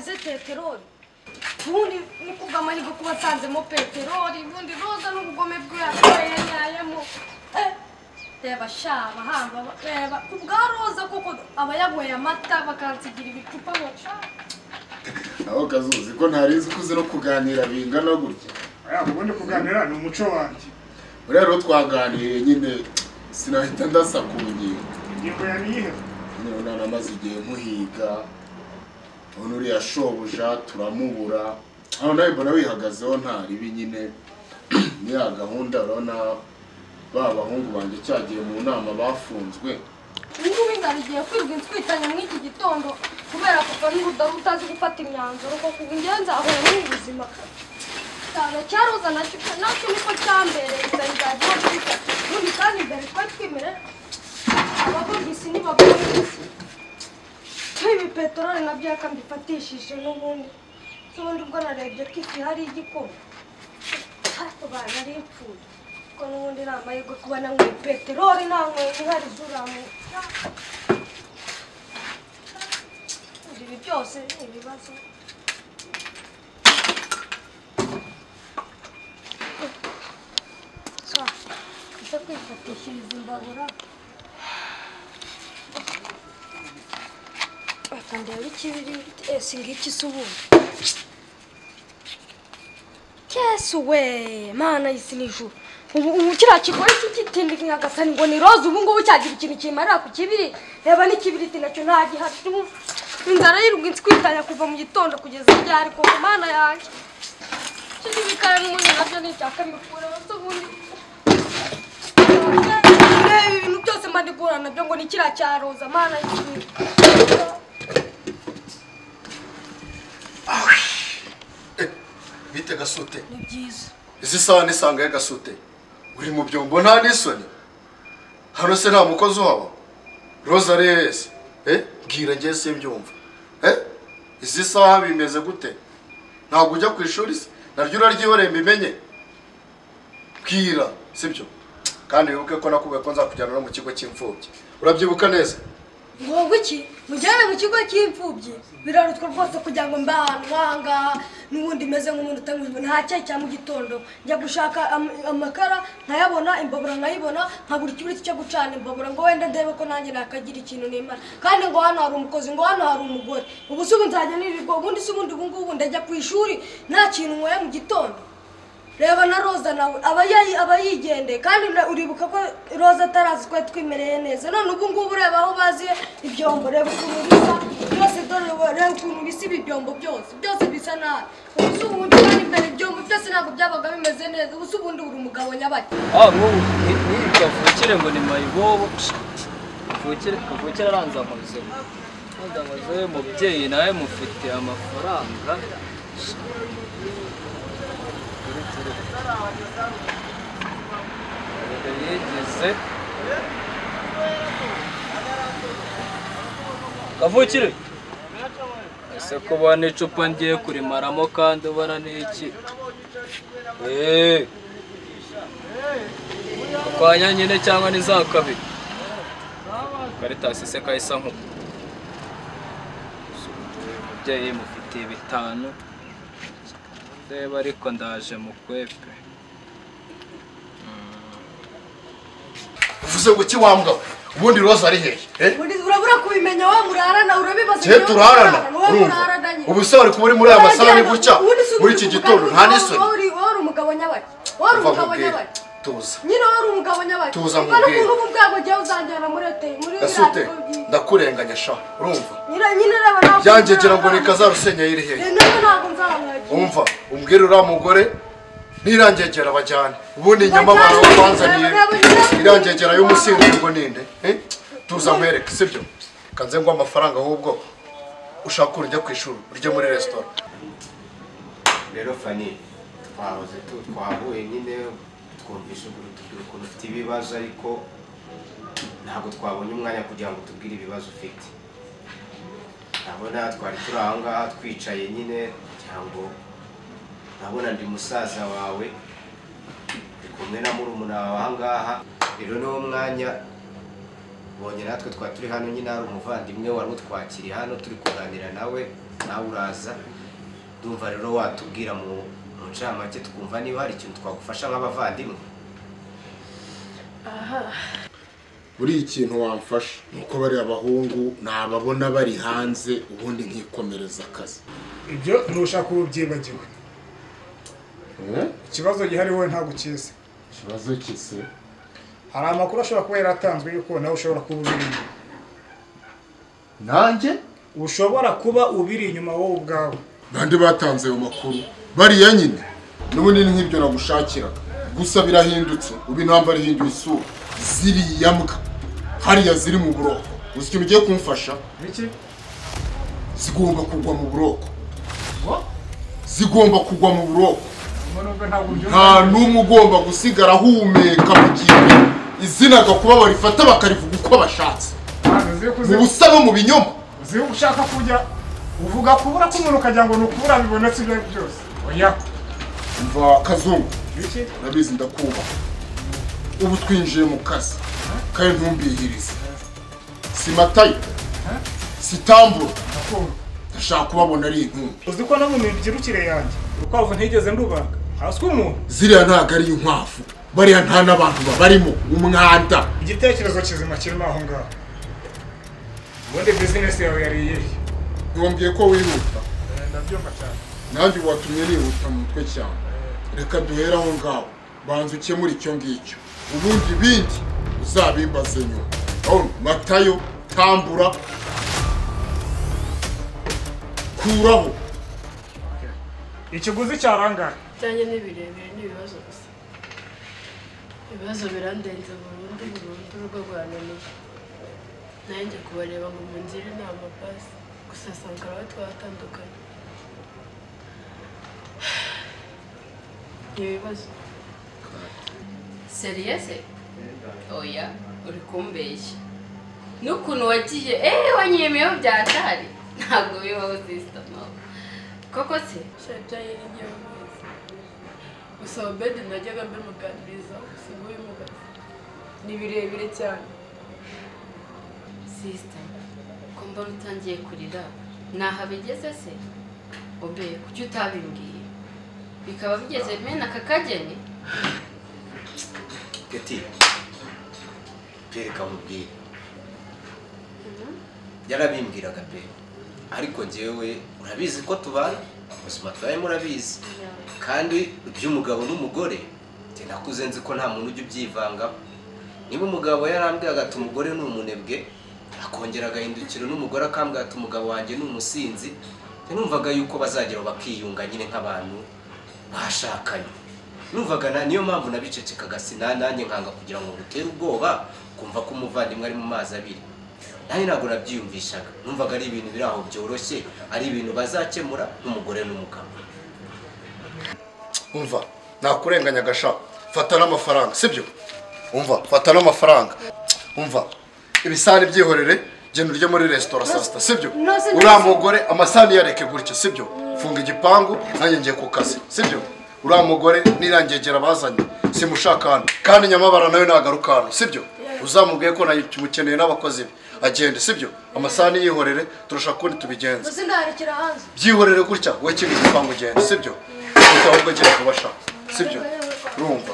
ziteye terori ubundi ni ukugama ariko kuba asanzemo peteroli ubundi roza n'ubugome bwe yakoreye yayemo reba sha abahamba reba ku bwa roza kuko aba yanyweye amata bakansigira ibicupa baca aho kazuzi ko ntarinzi uzi no kuganira bingana gutya ubundi kuganira ni umuco wanjye buriya rero twaganiriye nyine sinahita ndasa ku ngingo ingingo ya niyihe nyine none amaze igihe muhiga none uriya shobuja turamubura hano nawe mbona wihagazeho nta ribi nyine ni ya gahunda urabona ba bahungu banjye cyagiye mu nama bafunzwe ubungubu narigiye kwiga inswitanye mw'iki gitondo kubera kuko n'urudari utazi gufata imyanzuro kuko ubu ngewe nzahura n'ubuzima cyane cyaroza nacyo nacyo niko cyambereye imbere nzajya kwiga n'ubu kandi imbere twari twimere abavugisi ntibavugisi ibi peteroli nabyo yakambifatishije n'ubundi n'ubundi ubwo narebye ko ifi hari igikorwa ariko banari ipfuye kuko n'ubundi ni amahirwe kuba nanyweye peteroli nanyweye inkari zuramu ibi byose ni ibibazo ujya kwifatishiriza imbabura bakandeba ikibiri ese ngiki se ubundi kese we mana isi ni ijuru ubu ubu kiriya kigore cy'igitindi nkagasa ngo ni roza ubu ngubu cyagira ikintu kimarira ku kibiri reba n'ikibiriti nacyo nta gihari ubu inzara yirwa inswitanya kuva mu gitondo kugeza ryari kuko mana yanjye icyo ni ibikara n'ubundi nabyo ni icya kabiri kubureba se ubundi reba ibintu byose mbandigura nabyo ngo ni kiriya cya roza mana y'isi bite gasute ni byiza izi saha nisanga ya gasute uri mu byombo nta n'isoni hano se nta mukozi uhaba roza reyesi eh bwira njye simbyumva eh izi saha bimeze gute ntabwo ujya ku ishuri se naryo uraryihoreye mbimenye bwira sibyo kandi wibuke ko nakubwiye ko nzakujyana no mu kigo cy'imfubyi urabyibuka neza ngombwa iki mujyane mu kigo cy'imfubyi birarutwa rwose kugira ngo mbe ahantu nk'ahangaha n'ubundi meze nk'umuntu utamujwe nta cyayi cya mu gitondo njya gushaka am- amakara nkayabona imbabura nkayibona nkabura ikibiriti cyo gucana imbabura ngo wenda ndebe ko nanjye nakagira ikintu nimara kandi ngo hano hari umukozi ngo hano hari umugore ubu si ubu nzajya nirirwa ubundi si ubundi ubu ngubu ndajya ku ishuri nta kintu nyweye mu gitondo reba na roza nawe aba yayi- aba yigendeye kandi na- uribuka ko roza atarazi twari twimereye neza none ubu ngubu ureba aho baziye ibyombo reba ukuntu bisa byose dore ubu- reba ukuntu bisa ibi byombo byose byose bisa nabi ubu si ubundi kandi mbere ibyombo byose ntabwo byabaga bimeze neza ubu si ubundi uri umugabo nyabaki ah nk'ubu ntirya vukire ngo ni mayibobo vukire kavukire aranza amazu aranza amazu ye mubyeyi nawe mufite amafaranga Ture, ture. Erega yigeze kavukire ese kuba n'icupa ngiye kurimaramo kandi ubona ni iki eee ukwanya nyine cyangwa ni za kabiri karitasi se kahise nkuko umubyeyi mufitiye bitanu reba ariko ndaje mu kwepe uvuze ngo iki wambwa we? ubundi roza ari hehe eh Uri- urabura kubimenya wa murarana urabibaza cye niba turarana wowe urumva murarana nyine. ubu se wari kuba uri muri aya masaha ni Uragenda, gutya ubundi si muri ubundi uri iki gitondo umugabo- nta n'isoni wowe uri- wowe uri umugabo nyabaki wowe uri Uva umugabo nkubwire, nyabaki tuza nyine wari umugabo nyabaki Tuza Urabona nkubwire. ukuntu ubu bwago ugiye uzanjyana muri ete muri gasute biriya bigo byiza. ndakurenganya sha urumva nyine nyine reba ntabwo byanjye ngira ngo ni kazarusenya iri hehe Eh, none ntabwo nzamwakira umva umbwire uriya mugore nirangegera bajyane ubundi inyama abantu banzaniye irangegera y'umusinzi ngo ninde eh? tuza nkwereke sibyo kanze ngo amafaranga ahubwo ushaka urujya ku ishuri urye muri resitora rero fani twahoze tu twahuye nyine twumvisha ukuntu tubwira ukuntu ufite ibibazo ariko ntabwo twabonye umwanya kugira ngo tubwire ibibazo ufite ndabona twari turi aho ngaho twicaye nyine kugira ngo ndabona ndi musaza wawe ndi kumwe na murumuna wawe aha ngaha rero niwo mwanya ubonye natwe twari turi hano nyine hari umuvandimwe wari utwakiriye hano turi kuganira nawe nawe uraza ndumva rero watubwira mu mu ncamake tukumva niba hari ikintu twagufasha nk'abavandimwe buriya ikintu wamfasha ni uko bariya abahungu nababona bari hanze ubundi nkikomereza akazi ibyo ntushaka kuba ubyibagiwe ikibazo gihari wowe ntabwo ukizi ikibazo kise hari amakuru ashobora kuba yaratanzwe yuko nawe ushobora kuba ubiri inyuma nanjye ushobora kuba ubiri inyuma wowe ubwawe bande batanze ayo makuru bariya nyine n'ubundi ni nk'ibyo nagushakiraga gusa birahindutse ubu intambara ihinduye isura ziriya mbwa hariya ziri mu buroko uzi ikintu ugiye kumfasha biki zigomba kugwa mu buroko zigomba kugwa mu buroko ubwo nubwo ntabwo ubyumva nta n'umwe ugomba gusigara ahumeka mu gihe izina gakuba barifata bakarivuga uko bashatse ntabwo ziri mu kuzimu busa no mu binyoma ziri ushaka kujya uvuga kubura k'umuntu ukagira ngo ni ukubura bibonetse ibyo ari byo byose oya mva kazungu biki urabizi ndakubaha ubu twinjiye mu kazi kandi ntumbihirize si matayo si tamburo ndakubona ndashaka kubabona ari intumbi uzi ko no mu mibyirukire yanjye urukwavu ntigeze ndubaga hasi umuntu ziriya ntabwo ari inkwavu bariya nta n'abantu babarimo umwanda igitekerezo kizima kirimo aho ngaho ubundi bizinesi yawe yari iyihe ntiwambwiye ko wihuta ndabyumva cyane nanjye ubu watumye nihuta mu mutwe cyane reka duhere aho ngaho banza ukemure icyo ngicyo ubundi ibindi uzabimbaze nyuma urabona matayo tambura kuraho ikiguzi cyarangara ibyanjye ni birebire ni ibibazo gusa ibibazo birandenze burundu burundu urugo rwananiye nanjye kubareba ngo mungire inama basi gusa sanga baba twatandukanye ni ibibazo seriyese oya uri kumbeshya n'ukuntu wagiye eee wanyemeyeho byatari ntabwo bibaho sisita mama koko se nshya ibyanjye ni igihe wese gusa obedi najyaga mbimuganiriza gusa ubu bimubaza ni birebire cyane sisita ko mbona utangiye kurira ntaho abigeze se obe kuki utabimbwiye bikaba bigeze mena aka kageni gati reka mubwire yarabimbwiraga pe ariko njyewe urabizi ko tubana ubuzima tubayemo urabizi kandi iby'umugabo n'umugore njye nakuze nzi ko nta muntu ujya ubyivangamo niba umugabo yarambwiraga ati umugore ni umunebwe akongera agahindukira n'umugore akambwira ati umugabo wanjye ni umusinzi njye numvaga yuko bazagera bakiyunga nyine nk'abantu bashakanye numvaga na- niyo mpamvu nabicecekaga sina nanjye nkanga kugira ngo ngutere ubwoba kumva ko umuvandimwe ari mu mazi abiri nanjye ntabwo nabyiyumvishaga numvaga ari ibintu biri aho byoroshye ari ibintu bazakemura nk'umugore n'umugabo umva nakurenganya agashaka fata n'amafaranga sibyo umva fata n'amafaranga umva ibisahani byihorere genda urye muri resitora saa sita sibyo Ntose neza. uriya mugore amasahani yareke gutya sibyo funga igipangu nanjye ngiye ku kazi sibyo uriya mugore nirangegera bazanye simushaka hano kandi nyamabara nawe nagaruka hano sibyo uzamubwiye ko namukeneye n'abakozi be agende sibyo amasahani yihorere turusha kundi tubigenza uzi ndaharekera hanze byihorere gutya we kiba igipangu ugenda sibyo gusa ahubwo agenda kubasha sibyo urumva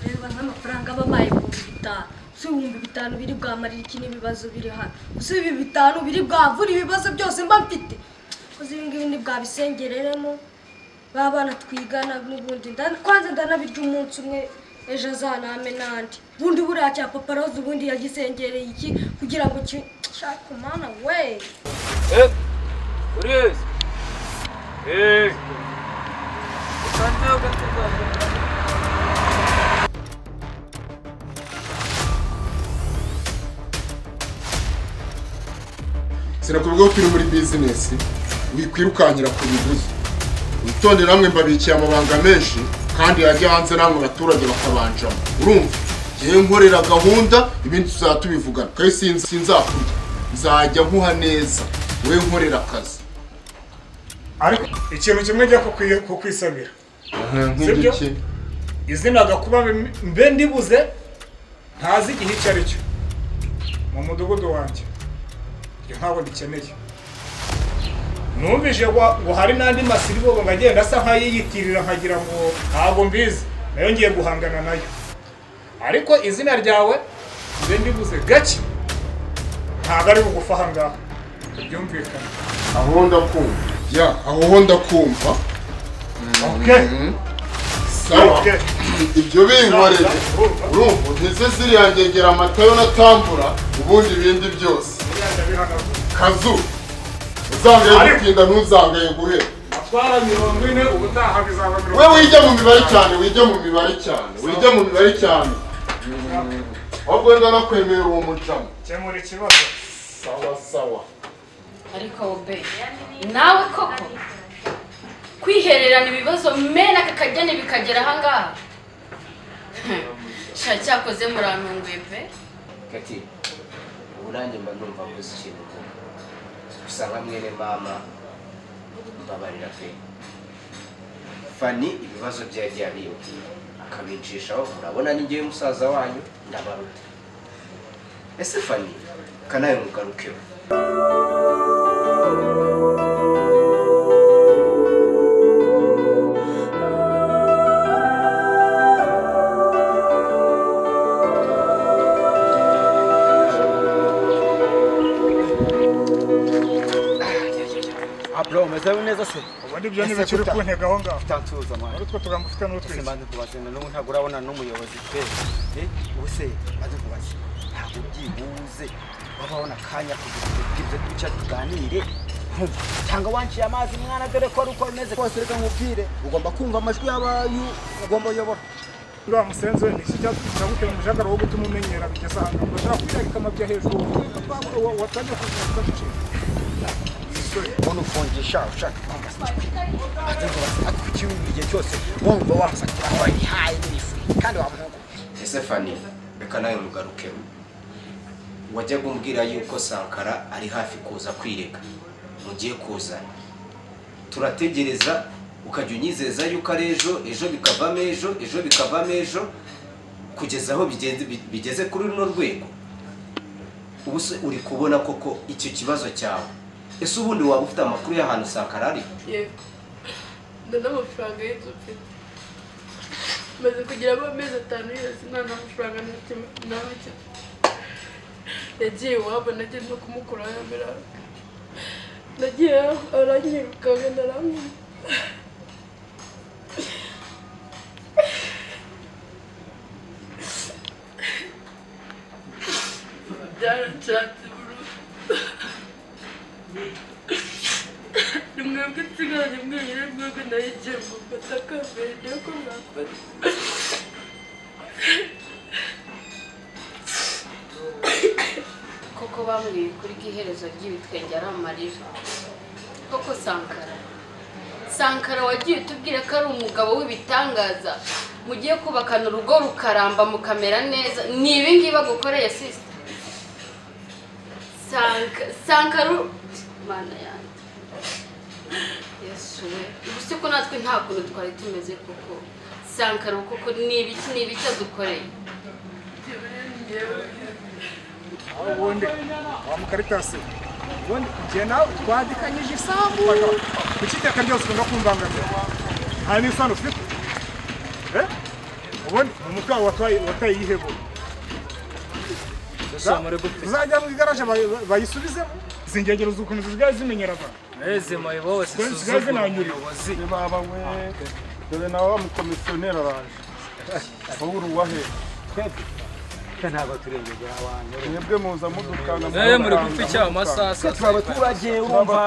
ureba nk'amafaranga aba abaye ibihumbi bitanu si ibihumbi bitanu biri bwamarira iki n'ibibazo biri hano si ibi bitanu biri bwavura ibibazo byose mba mfite koze ibi ngibi ntibwabisengereremo ba bana twigana n'ubundi nda- kwanza ndanabirya umunsi umwe ejo azaname n'andi ubundi buriya cya papa rose ubundi yagisengereye iki kugira ngo ki- shaka mana we Eh, Urizi. Eh. Utangiye ugatugana. sinakubwira ko turi muri bizinesi wikwirukankira ku biguzi witonde namwe mbabikiye amabanga menshi kandi yajya hanze namwe abaturage bakabanjamo urumva ngewe nkorera gahunda ibindi tuzaba tubivugana kandi sinzi- sinzakurya nzajya nkuha neza wowe nkorera akazi ariko ikintu kimwe njya kukwi- kukwisabira nk'ibyo Sibyo? ki izina gakuba mbe- mbe ndibuze ntazi igihe icyo ari cyo mu mudugudu wanjye ibyo ntabwo ndikeneye numvise ngo ngo hari n'andi masiribogo ngo agenda asa nk'ayiyitirira nkagira ngo ntabwo mbizi nayo ngiye guhangana nayo ariko izina ryawe mbe ndibuze gake ntabwo ari bugufa aha ngaha byumvikane aho ndakumva ya aho ho ndakumva okay sawa okay ibyo binkoreye urumva ntize ziriya ngegera amatayo natambura ubundi ibindi byose buriya ndabihanagura kazu uzangaye gutinda ntuzangaye guhera atwara mirongo ine ubutaha bizaba mirongo we wijya mu mibare cyane wijya mu mibare cyane wijya mu mibare cyane ahubwo wenda no kwemerera uwo mucamo Kemura ikibazo sawa sawa ariko wowe nawe koko kwihererana ibibazo mena kakajyane bikagera ahangaha sha cyakoze murantunguye pe Kati, ubu nanjye mba numva mbuze ikintu uvuga. Gusa nka mwene mama, mbabarira pe. Fani ibibazo bye yagiye abiyumvira, akabicishaho urabona ni njyewe musaza wanyu ndabaruta. Ese Fani, kanawe mugarukeho. bro umezewe neza se ubundi ibyo ntibikiri kuntega aho ngaho utatuza mwana muri utwo tugambo ufite se n'utwiza mbanze kubazana n'ubu ntabwo urabona n'umuyobozi pe Eh, ubu se mbanze kubaza ntabwo ubyibuze wabaho n'akanya kugira ngo twize duca tuganire Nkumva, cyangwa wanciye amazi mwana dore ko ari uko bimeze kose reka nkubwire ugomba kumva amajwi y'abayu ugomba uyobora uriya musenzi we niki cyaguteye umujagara wo gutuma umenyera bigeze ahantu urashaka kubyara ikama bya hejuru watangiye kuzuza igiciro ubona ufungisha ushaka kwamba mbanze kubaza ariko ikibuga igihe cyose wumva wasakira aho ihaye n'ibifuri kandi wamuhungu Ese Fani, reka nawe mugarukeho. Wajyaga umbwira yuko Sankara ari hafi kuza kwireka. Mugiye kuzana. Turategereza ukajya unyizeza yuko ari ejo, ejo bikavamo ejo, ejo bikavamo ejo, kugeza aho bigeze, bigeze kuri runo rwego. Ubu se uri kubona koko icyo kibazo cyawe. Ese ubundi waba ufite amakuru y'ahantu Sankara ari? yego ndana amafaranga y'inzu mfite maze kugira mo amezi atanu yose nta n'amafaranga nafite na make yagiye iwabo nagiye no kumukuraho ya mirongo nagiye aho aranyirukanga naramwumva byaranshatse burundu ni mwebwe nsigaranye mwenyine mwebwe nayo igiye mufata kamere niyo ko mwafata koko bambwiye kuri bw'iherezo ry'ibitwenge ari amarira koko sankara sankara wagiye utubwira ko ari umugabo w'ibitangaza mugiye kubakana urugo rukaramba mukamera neza ni ibi ngibi agukoreye sisita Sanka- sankara u- mana yanjye yesu we ubu se ko natwe nta kuntu twari tumeze koko sankara ubu koko ni ibiki ni ibiki adukoreye aho ubundi wa mukaritasi ubundi igihe nawe twadikanyije isambu kuki iteka ryose ukunda kumbangamira nta n'isano ufite Eh? ubundi ni umutwe wawe wataye- wataye yihebura gusa muri gute uzajya mu igaraje bay- bayisubizemo izi ngegero z'ukuntu zisigaye zimenyera abantu mwese mayibobo Kuri nsigaye zisuzugura zinanyura. umuyobozi baba we dore nawe wa mukomisiyoneri araje wowe uri uwahe ntabwo turengegera abantu mwebwe muza mudukana Eh, muri gupfa icyaha amasasa turi abaturage urumva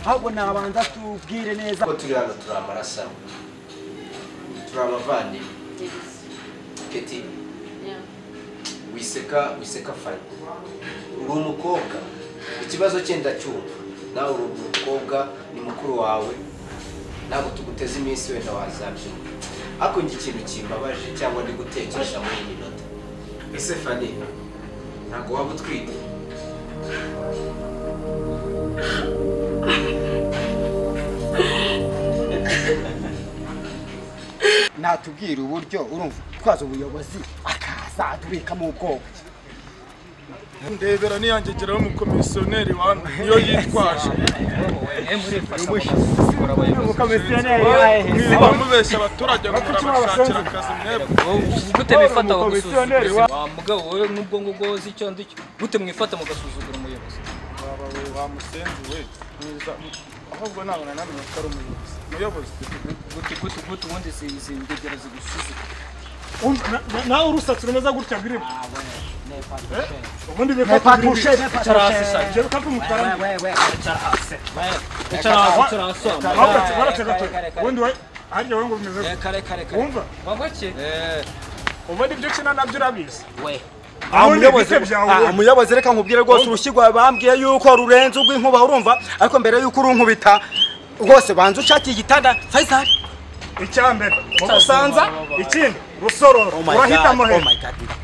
ahubwo nabanza tubwire neza Kuko turi hano turi amaraso amwe. Turi abavandimwe. Keti, Yeah. wiseka wiseka fani uri umukobwa ikibazo cye ndacyumva nawe uri umukobwa ni mukuru wawe ntabwo tuguteze iminsi wenda wazabyumva ariko njye ikintu kimbabaje cyangwa ndi gutekesha muri iyi minota ese fani ntabwo waba utwite ntatubwira uburyo urumva twaza ubuyobozi akaza turekamo ubwoko ndebera niyange geraho umukomisiyoneri wanyu niyo yitwaje umukomisiyoneri niba mubeshya abaturage ngo murabashakira akazi mwebwe gute mwifata Umukomisiyoneri mugasuzugura wa mugabo wowe n'ubwo ngubwo wowe uzi icyo ndi cyo gute mwifata mugasuzugura umuyobozi waba we wamusenze we mwiza ahubwo nabona namenye ko ari umuyobozi muyobozi gute gute gute ubundi zi- izi ngegera zigusuzugura nawe urusatsi rumeze gutya biribu ubundi Icara hasi shaka byeruka kumutwara icara hasi icara hasi ahubwo wambaye waratega pe ubundi we harya we ngo bimeze Eh, gutya kare kare kare Wumva? wa make eh ubundi ibyo ukina nabyo urabizi we ubundi ibice byawe Ah, umuyobozi reka nkubwire rwose urushyirwa bambwiye yuko rurenze urw'inkuba urumva ariko mbere yuko urunkubita rwose banza ushakiye igitanda Faisal icya mbere mu Usanza? ikindi rusororo Oh my God, urahitamo oh hejuru my God.